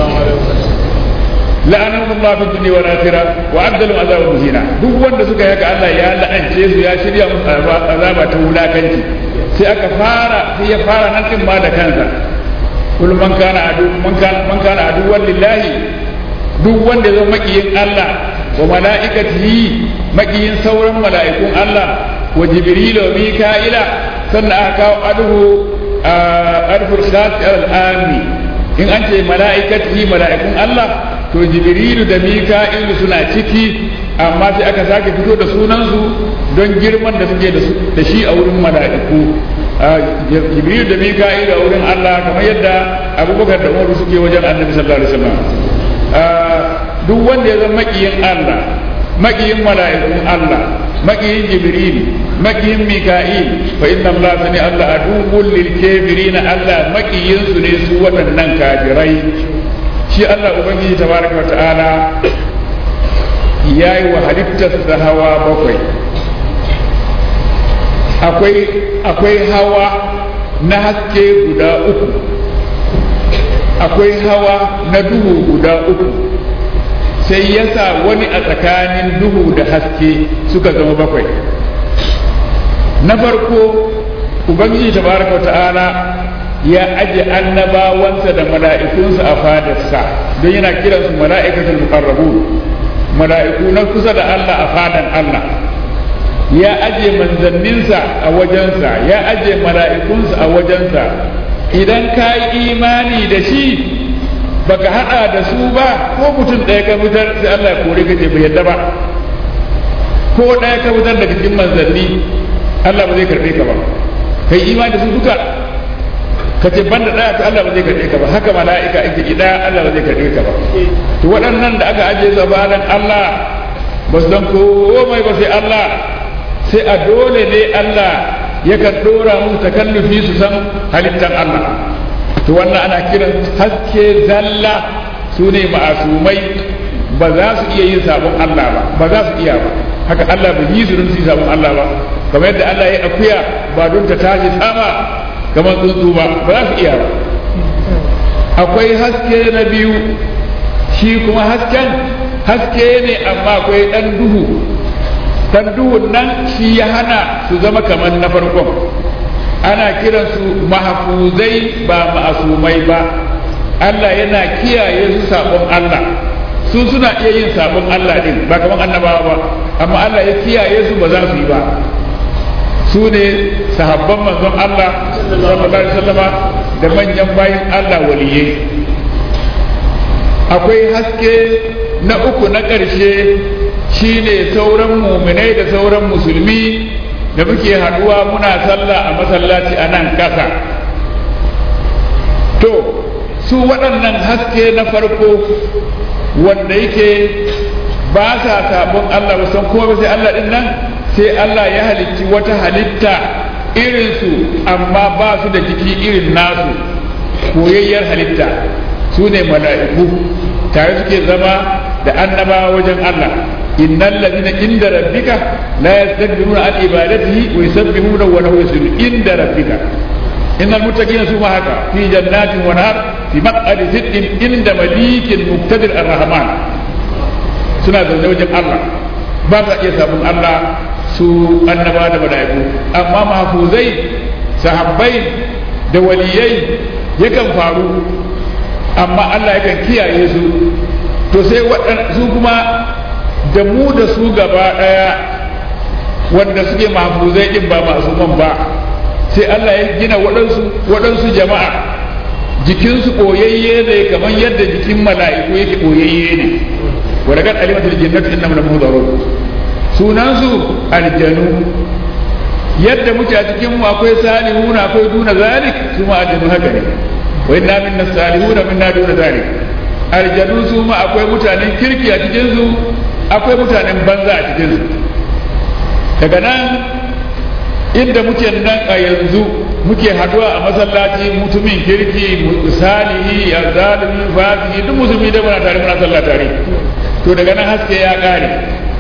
la'anahu Allah fi dunya wal akhirah wa adda lahum azaban muhina duk wanda suka yi haka Allah ya la'ance su ya shirya musu azaba ta wulakanci sai aka fara sai ya fara nan din ma da kansa kul man kana adu man kana man kana aduwwan lillahi duk wanda zai makiyin Allah wa mala'ikatihi makiyin sauran mala'ikun Allah wa jibril wa mika'ila sannan aka kawo aduhu adfur khas al-ami in an ce mala'ikatihi mala'ikun Allah to jibrilu da mika'ilu suna ciki amma sai aka sake fito da sunansu don girman da suke da shi a wurin mala'iku jibrilu da mika'ilu a wurin Allah kamar yadda abubakar da umaru suke wajen annabi sallallahu alaihi wasallam duk wanda ya zama makiyin Allah makiyin mala'ikun Allah makiyin jibril makiyin mika'il fa inna Allah sani Allah aduwwul lil kafirin Allah makiyin su ne su waɗannan kafirai shi Allah Ubangiji tabaraka wa ta'ala ya yi wa halittarsa hawa bakwai akwai akwai hawa na haske guda uku akwai hawa na duhu guda uku sai ya sa wani a tsakanin duhu da haske suka zama bakwai na farko ubangiji tabaraka wa ta'ala ya aje annabawansa da mala'ikunsa a fadarsa don yana kiransu mala'ikatul muqarrabun mala'iku na kusa da Allah a fadan Allah ya aje manzanninsa a wajensa ya aje mala'ikunsa a wajensa idan ka yi imani da shi baka hada da su ba ko mutum ɗaya ka fitar sai Allah ya kore ka je bai yadda ba ko ɗaya ka fitar daga cikin manzanni Allah ba zai karɓe ka ba kai imani da su duka ka ce banda daya to Allah ba zai karbe ka ba haka mala'ika ake ki daya Allah ba zai karbe ka ba to waɗannan da aka aje su bayan Allah ba su dan komai ba sai Allah sai a dole ne Allah yakan dora musu takallufi su san halittar Allah to wannan ana kiran haske zalla su ne ma'asumai ba za su iya yin sabon Allah ba ba za su iya ba haka Allah bai yi su don su yi sabon Allah ba kamar yadda Allah ya akuya ba don ta tashi sama kamar tsuntsu ba ba za su iya ba akwai haske na biyu shi kuma hasken haske ne amma akwai ɗan duhu ɗan duhun nan shi ya hana su zama kamar na farkon ana kiransu mahafuzai ba ma'asumai ba Allah yana kiyaye su sabon Allah su suna iya yin sabon Allah din ba kamar annabawa ba amma Allah ya kiyaye su ba za su yi ba su ne sahabban manzon Allah sallallahu alaihi wasallama da manyan bayin Allah waliyai akwai haske na uku na ƙarshe shine sauran muminai da sauran musulmi da muke haduwa muna sallah a masallaci a nan ƙasa to su waɗannan haske na farko wanda yake ba sa sabon Allah ba san kuma sai Allah din nan sai Allah ya halicci wata halitta irinsu amma ba su da jiki irin nasu koyayyar halitta su ne mala'iku tare suke zama da annabawa wajen Allah innal ladina inda rabbika la yastakbiruna an ibadatihi wa yusabbihuna wa lahu yasjudun inda rabbika innal muttaqina su ma haka fi jannatin wa nahar fi maq'adi sidqin inda malikin muqtadir ar-rahman suna zaune wajen Allah ba sa iya sabon Allah su annaba da mala'iku amma mahfuzai sahabbai da waliyai yakan faru amma Allah yakan kiyaye su to sai su kuma da mu da su gaba ɗaya wanda suke mahfuzai din ba masu man ba sai Allah ya gina waɗansu waɗansu jama'a jikinsu ɓoyayye ne kamar yadda jikin mala'iku yake ɓoyayye ne ولقد علمت الجنة إنهم لمهضرون sunansu aljanu yadda muke a cikin mu akwai salihuna akwai duna zalik su ma aljanu haka ne wa inna minna salihuna minna duna zalik aljanu su ma akwai mutanen kirki a cikin su akwai mutanen banza a cikin su daga nan inda muke nan a yanzu muke haduwa a masallaci mutumin kirki salihi ya zalimi fasiki duk musulmi da muna tare muna sallah tare to daga nan haske ya kare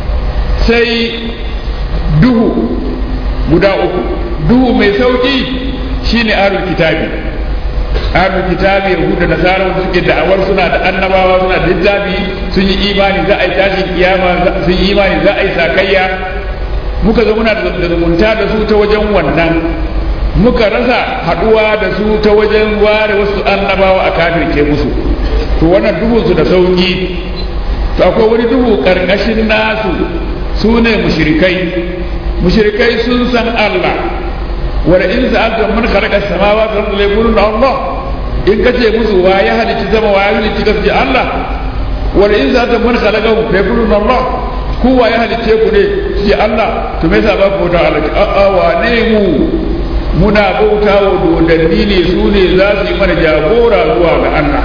sai duhu guda uku duhu mai sauki shine ahlul kitabi ahlul kitabi yahuda da nasara wanda suke da'awar suna da annabawa suna da littafi sun yi imani za a yi tashin kiyama sun yi imani za a yi sakayya muka zo muna da zumunta da su ta wajen wannan muka rasa haduwa da su ta wajen ware wasu annabawa a kafirce musu to wannan duhunsu da sauki to akwai wani duhu karkashin nasu su ne mushrikai mushrikai sun san Allah wanda in sa'alta man khalaqa samawati wal ardi yaquluna Allah in kace musu wa ya halicci sama wa ya halicci kace Allah wanda in sa'alta man khalaqa yaquluna Allah ku wa ya halicce ku ne ce Allah to me yasa ba ku bauta Allah a a wa ne mu muna bauta wa dodanni ne su ne za su yi mana jagora zuwa ga Allah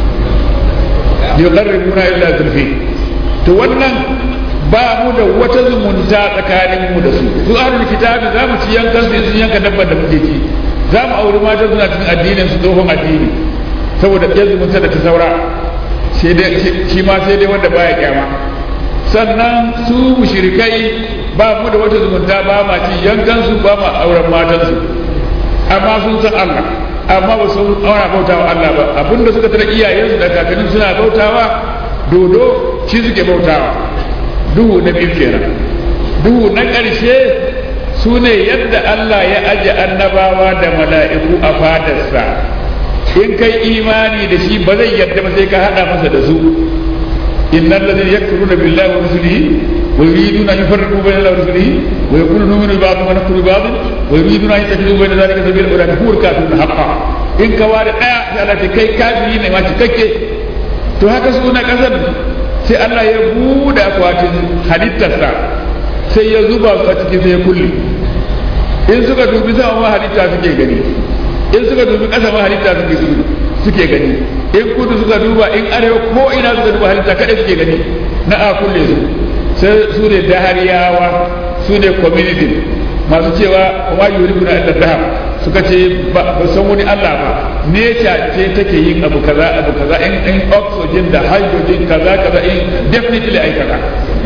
yuqarribuna illa zulfi to wannan ba mu da wata zumunta tsakanin mu da su su ahlul kitabi za mu ci yankan su sun yanka dabbar da muke ci za mu auri mata suna cikin addinin su tsohon addini saboda yan zumunta da ta saura shi ma sai dai wanda baya kyama sannan su mushrikai ba mu da wata zumunta ba ma ci yankan su ba ma auren matan su amma sun san Allah amma ba su aura bautawa Allah ba abinda suka tara iyayensu da kakannin suna bautawa dodo shi suke bautawa duhu na biyu kenan duhu na ƙarshe su ne yadda Allah ya aje annabawa da mala'iku a fadarsa in kai imani da shi ba zai yadda ba sai ka hada masa da su innal ladhina yakfuruna billahi wa rusulihi wa yuriduna an yufarriqu bayna allahi wa rusulihi wa yaquluna nu'minu bi ba'dhin wa nakfuru bi ba'dhin wa yuriduna an yattakhidhu bayna dhalika sabila ulaka hum kafirun haqqan in ka ware daya sai Allah ce kai kafiri ne ma cikakke to haka su na kasar sai Allah ya bude akwatin halittarsa sai ya zuba su a cikin sai ya kulle in suka dubi sama ma halitta suke gani in suka dubi ƙasa ma halitta suke suke gani in kudu suka duba in arewa ko ina suka duba halitta kada suke gani na a kulle su sai su ne dahariyawa su ne community masu cewa wa yuribuna illa dahab suka ce ba san wani Allah ba nature ce take yin abu kaza abu kaza in in oxygen da hydrogen kaza kaza in definitely ai kaza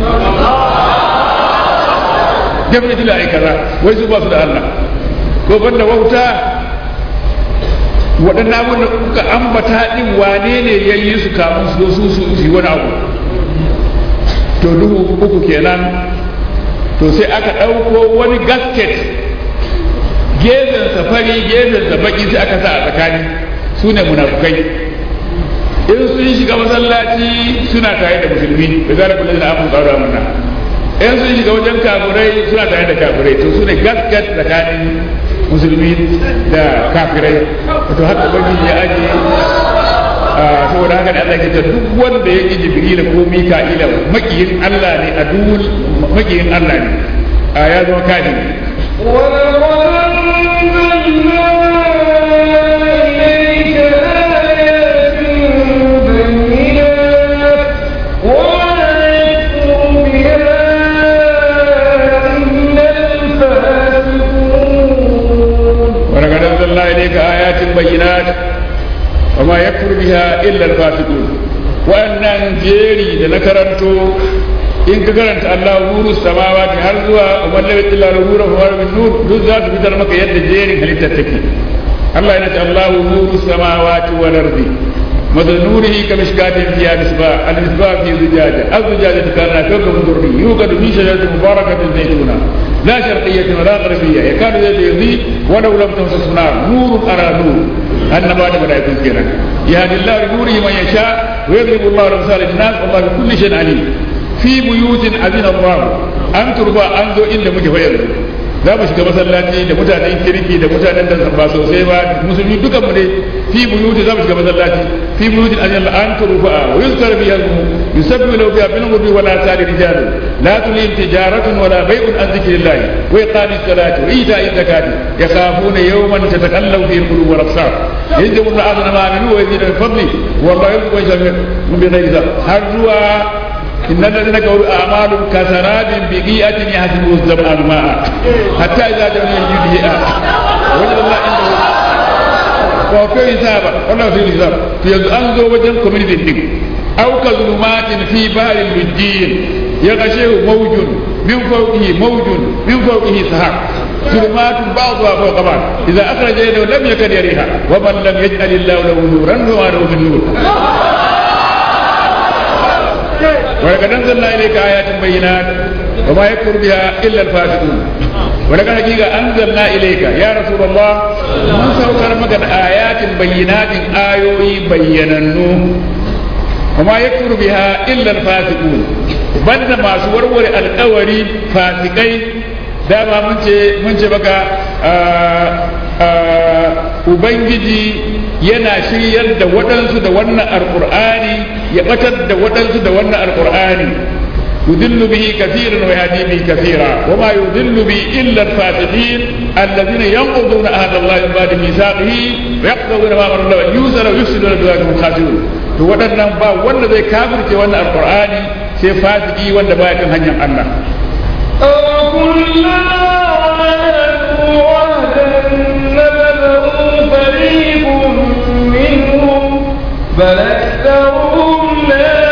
definitely ai kaza wai su ba su da Allah ko banda wauta waɗannan abin da kuka ambata din wane ne ya yi su kamun su su su yi wani abu to duhu uku kenan to sai aka ɗauko wani gasket gefen safari gefen sa baki sai aka sa a tsakani su ne munafukai in sun shiga masallaci suna tare da musulmi da zara kula da abu tsaro amana in sun shiga wajen kafirai suna tare da kafirai to su ne gaskat tsakanin musulmi da kafirai to haka ubangiji ya aje saboda haka da Allah ke ta duk wanda ya ƙi jibrila ko mika'ila makiyin Allah ne a duk makiyin Allah ne a ya zama kafiri ولقد أنزلنا إليك آيات بينات وما يكفر بها إلا الفاسقون وأن جيري لنكرنتو in ka karanta Allah nuru samawati har zuwa umar lam illa nuru fa min nur duk za su fitar maka yadda jerin halittar take Allah yana ce Allah nuru samawati wal ardi مثل نوره كمشكاة فيها مصباح المصباح في زجاجة الزجاجة كانت كوكب دري يوقد من شجرة مباركة زيتونة لا شرقية ولا غربية يكاد زيت يضيء ولو لم تمسس نار نور أرى نور أن بعد ملائكة كنا يهدي الله لنوره من يشاء ويضرب الله الأمثال للناس والله بكل شيء عليم fi buyutin azin Allah an turba an zo inda muke fayar za mu shiga masallaci da mutanen kirki da mutanen da ba sosai ba musulmi dukan mu ne fi buyutin za mu shiga masallaci fi buyutin azin Allah an turba wa yuzkar biha yusabbihu lahu fiha bil ghudwi wala sari rijal la tulhim tijaratun wala bay'un an zikrillah wa iqamis salati wa ita'i zakati yakhafuna yawman tatakallamu fihi al-qulub wal absar yajibu Allah ma aminu wa yazidu min fadli wallahu yuhibbu min bighayri har zuwa إن الذين كفروا أعمالهم كسراب بقيئة يحسبه الظمآن ماء حتى إذا جاء يجد وجد الله عنده وفي حسابا والله في حساب في أنزو وجن كوميدي دين أو كظلمات في بحر اللجين يغشيه موج من فوقه موج من فوقه سحاب ظلمات بعضها فوق بعض إذا أخرج يده لم يكن يريها ومن لم يجعل الله له نورا فما له من نور ولقد انزلنا اليك ايات بينات وما يكفر بها الا الفاسقون ولقد حقيقه انزلنا اليك يا رسول الله من سوكر مكان ايات بينات ايوي بيننو وما يكفر بها الا الفاسقون banda masu warware alkawari fasikai dama mun ce mun ce baka ubangiji yana shiryar da waɗansu da wannan alƙur'ani ya ɓatar da waɗansu da wannan alƙur'ani يدل به كثيرا ويهدي به كثيرا وما يدل به الا الفاسقين الذين ينقضون عهد الله من بعد ميثاقه ويقضون ما امر الله يوزر ويفسدون دعاءهم خاسرون to waɗannan ba wanda zai kafirce wannan alqur'ani sai fasiki wanda baya kan hanyar Allah أوكلما عاهدوا عهدا نبذه فريق منهم بل أكثرهم لا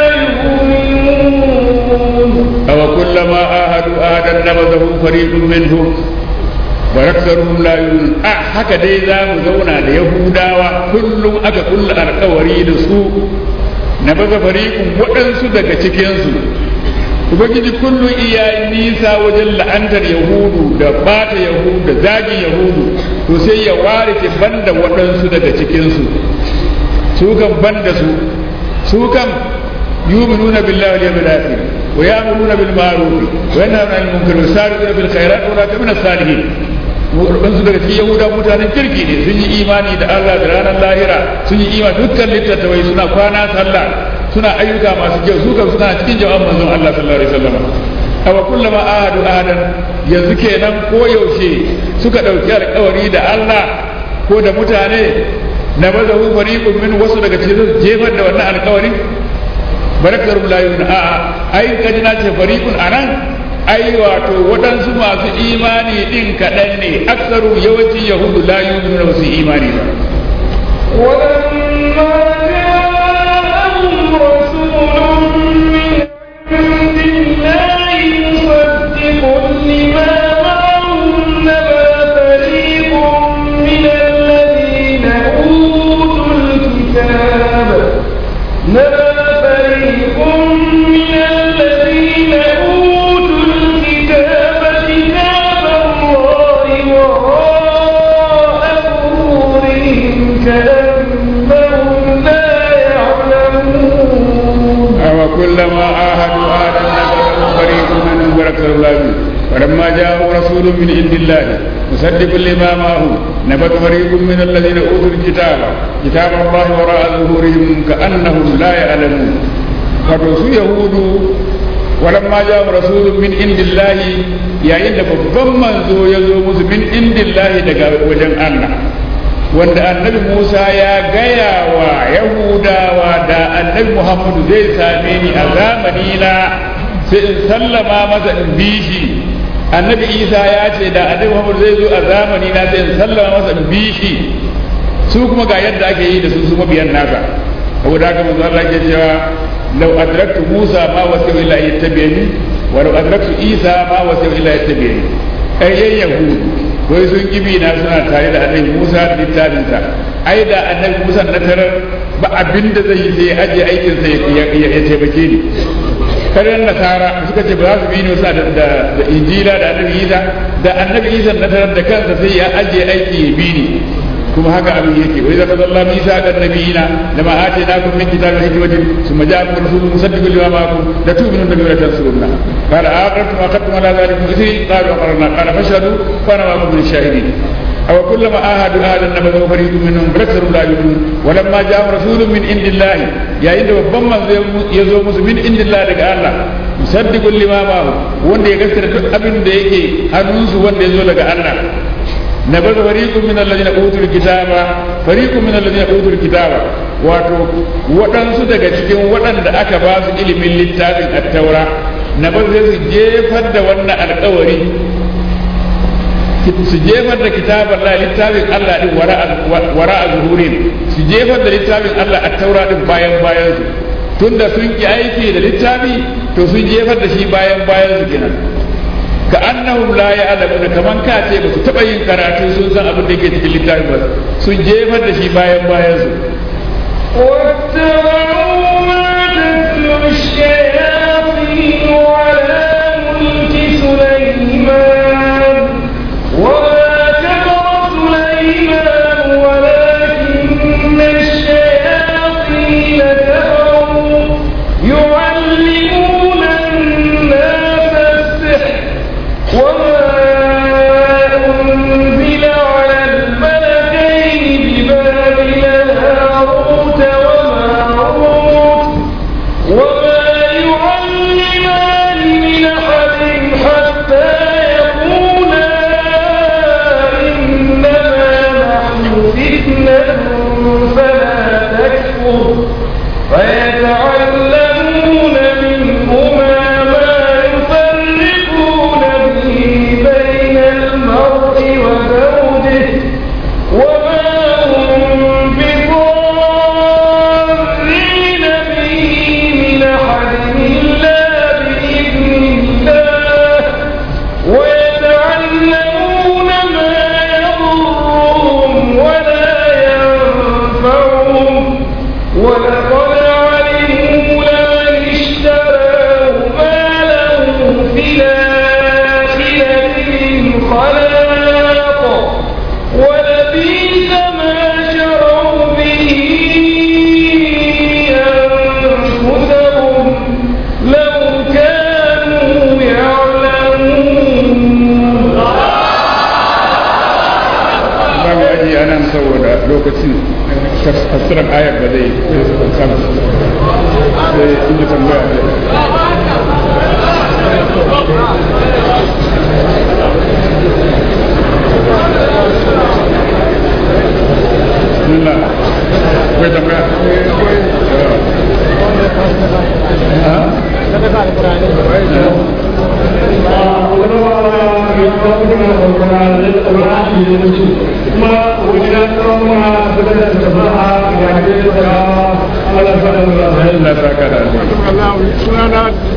يؤمنون أو كلما عاهدوا عهدا نبذه فريق منهم وأكثرهم لا يؤمنون أه haka dai za mu zauna da Yahudawa kullum aka kulla alkawari da su na baza fariƙun waɗansu daga cikinsu ubangiji kullum iya nisa wajen la'antar yahudu da bata yahudu da zagin yahudu to sai ya ware ke banda waɗansu daga cikinsu su kan banda su su kan yuminuna billahi wal yawmil akhir wa ya'muruna bil ma'ruf wa yanhauna 'anil munkar wa yusari'una bil khairat wa la min as-salihin waɗansu daga cikin yahuda mutanen kirki ne sun yi imani da Allah da ranar lahira sun yi imani dukkan littattafai suna kwana sallah suna ayyuka masu kyau su kan suna cikin jawab manzon Allah sallallahu alaihi wasallam awa kullama ahadu ahadan yanzu kenan ko yaushe suka dauki alƙawari da Allah ko da mutane na baza hu fariqun min wasu daga cikin jefar da wannan alƙawari barakar la yuna a ai kaji na ce fariqun anan ai wato waɗansu masu imani din kaɗan ne aksaru yawancin yahudu la yuna wasu imani ba ولما جاءهم رسول من عند الله مصدق لما معهم نبذ فريق من الذين أوتوا الكتاب نبذ فريق من الذين أوتوا الكتاب كتاب الله وراء ظهورهم كأنهم لا وكلما عاهدوا عهدا نبذه فريق منهم واكثر الله ولما جاءهم رسول من عند الله مصدق لما معهم نبذ فريق من الذين اوتوا الكتاب كتاب الله وراء ظهورهم كانهم لا يعلمون فالرسول يهود ولما جاءهم رسول من عند الله يا إن babban manzo ya zo musu min indillahi daga wajen Allah wanda annabi Musa ya gaya wa Yahudawa da annabi Muhammadu zai same ni a zamani na sai in sallama masa in bi shi annabi Isa ya ce da annabi Muhammadu zai zo a zamani na sai in sallama masa in bi shi su kuma ga yadda ake yi da su su mabiyan nasa saboda haka manzo Allah ke cewa law adraktu Musa ma wasi illa yattabi'ani wa law adraktu Isa ma wasi illa yattabi'ani ai yahudu wai sun kibi na suna tare da annabi Musa da littafinsa ai da annabi Musa na tarar ba abin da zai yi sai aje aikin sa ya taimake ni karyar nasara suka ce ba za su bi ni wasu da injila da annabi Isa da annabi Isa na tarar da kansa sai ya aje aiki ya bi ni kuma haka abin yake wai zaka zalla misa ga nabiyina lama atainakum min kitabin hikmatin thumma ja'akum rasulun musaddiqun lima ma'akum la tu'minuna bihi wa la tansurunna qala aqartum wa qadtum ala dhalikum ithri qalu aqarna qala fashhadu wa ana ma'akum min ash-shahidin أو كلما آهدوا آهدا نبذه فريق منهم فأكثر لا يؤمنون ولما جاء رسول من عند الله يا إن ربما يزوم من عند الله لك الله مصدق لما معه وأن يكسر أبن ديكي هنوس وأن يزول لك الله نبذ فريق من الذين اوتوا الكتاب فريق من الذين اوتوا الكتاب wato waɗansu daga cikin waɗanda aka ba su ilimin littafin attaura na ba zai su jefar da wannan alkawari su jefar da kitabar la littafin Allah din wara a zuhurin su jefar da littafin Allah attaura din bayan bayan su tunda sun ki aiki da littafi to sun jefar da shi bayan bayan su kenan ka annahum la ya'lamuna kaman ka ce ba su taba yin karatu sun san abin da yake cikin littafin ba sun jefar da shi bayan bayan su واتبعوا ما تتلو الشياطين على ملك سليمان وما كفر سليمان ولكن الشياطين كفروا يعلمون الناس السحر وما أنزل على الملكين ببابل هاروت وماروت وما يعلمان من أحد حتى يقولا إنما نحن فتنة فلا تكفر فيتعلمون منهما ما يفرقون به بين المرء وزوجه وما هم بضارين به من أحد إلا بإذن الله ويتعلمون ما يضرهم ولا ينفعهم ولقد علموا لمن اشتراه ما له في الآخرة من خلاق ولبئس ما شروا به أنفسهم لو كانوا يعلمون za mu ajiye a nan saboda lokacin tafsirar ayar ba zai sama sai inda tambaya da Bismillah. Akwai tambaya? Ha? Allah saka da alheri.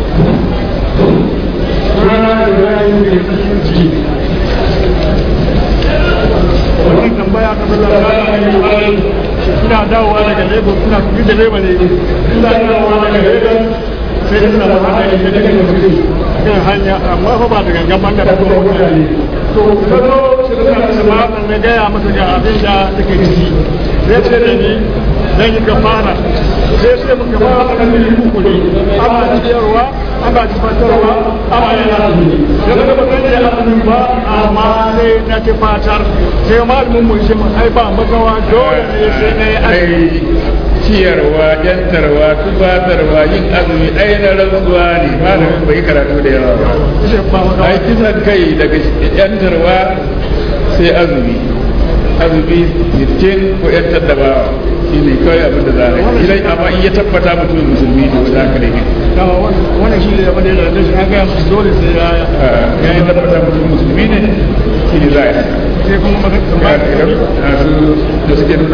wannan tambaya ta bala ina dawowa daga lagos ina kuɗi da lagos ne ina dawowa daga lagos sai da suna zama da yake daga mutum kan hanya amma fa ba da gangan ban da kuma mutane to kazo shi da suna da na gaya masa ga abin da take ciki zai ce da ni zan yi gafara sai sai muka ba wa kan mili uku ne ana ciyarwa ana tufatarwa ana yana azumi da daga ba zan yi azumi ba amma sai na tufatar sai malamin mu shi ai ba magawa dole ne sai na yi azumi ai ciyarwa yantarwa tufatarwa yin azumi ai na rantsuwa ne malamin bai karatu da yawa ba sai ba magawa ai kisan kai daga yantarwa sai azumi azumi sittin ko yantar da bawa shi ne kawai abin da za a yi idan amma in ya tabbata mutum musulmi ne wanda aka rage dama wannan shi ne abin da ya da shi an gaya musu dole sai ya ya yi tabbata mutum musulmi ne shi ne za a yi sai kuma magana su da suke nuna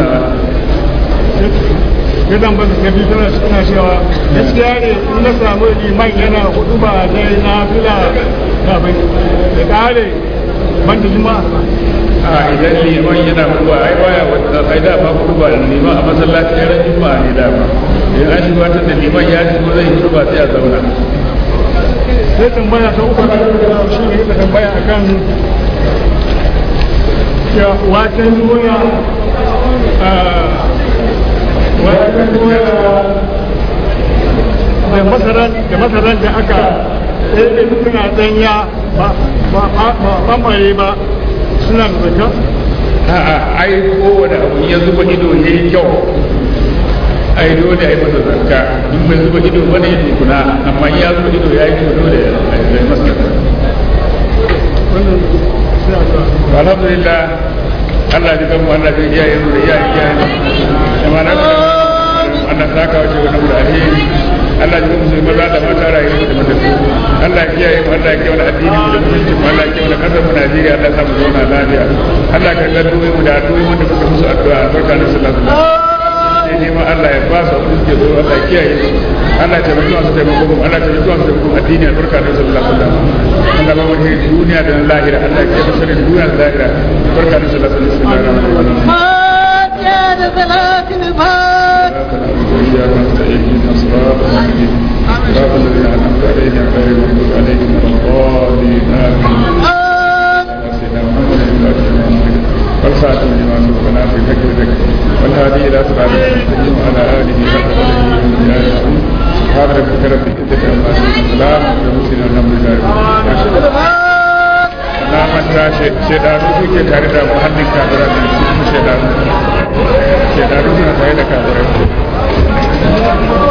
gidan ba su gabi tana suna cewa gaskiya ne in na samu liman yana hudu ba dai na fila kafin da kare ban da juma'a a idan liman yana kuwa ai baya wata ai da ba kuwa da liman a masallaci ya ran juma'a ne da ba idan an shigo ta da liman ya shigo zai yi ba sai a zauna sai tambaya ta uku da shi ne ka tambaya akan ya watan duniya watan duniya da masaran da masaran da aka ɗaya suna ɗanya ba ba ba ɓamɓare ba suna da zaka a'a ai kowane abu ya zuba ido ya yi kyau ai dole a yi masa zakka in bai zuba ido ba ne tukuna amma in ya zuba ido ya yi kyau dole a yi masa zakka wannan suna da alhamdulillah Allah ji kanmu Allah ji iyaye mu da iyaye iyaye da ma na Allah ta kawo ce wannan da alheri Allah ji musu maza da mata rayuwa da matattu Allah ya kiyaye mu Allah ya kiyaye mu addini mu da mutunci mu Allah ya kiyaye mu kasar mu Najeriya Allah ya sa mu zauna lafiya Allah ka ga duwe mu da duwe wanda kuka musu addu'a barka da sallallahu alaihi wasallam sai neman Allah ya ba su abin da suke so Allah ya kiyaye su Allah ya taimaki masu taimako mu Allah ya taimaki masu taimako addini albarka da sallallahu alaihi wasallam Allah ba mu duniya da lahira Allah ya kiyaye sharrin duniya da lahira barka da sallallahu alaihi wasallam فاتحة صلاة الفاتحة وإياك نستعين اهدنا الصراط المستقيم صراط الذين أنعمت عليهم غير المغضوب عليهم ولا الضالين آمين سيدنا محمد والخاتم لما سبقنا في ذكر ذكر والهادي الى صراط المستقيم وعلى اله وصحبه اجمعين سبحان ربك رب العزه عما يصفون وسلام على المرسلين والحمد لله رب العالمين na manta shedanu suke tare da muhallin kafirai da su shedanu shedanu suna tare da kafirai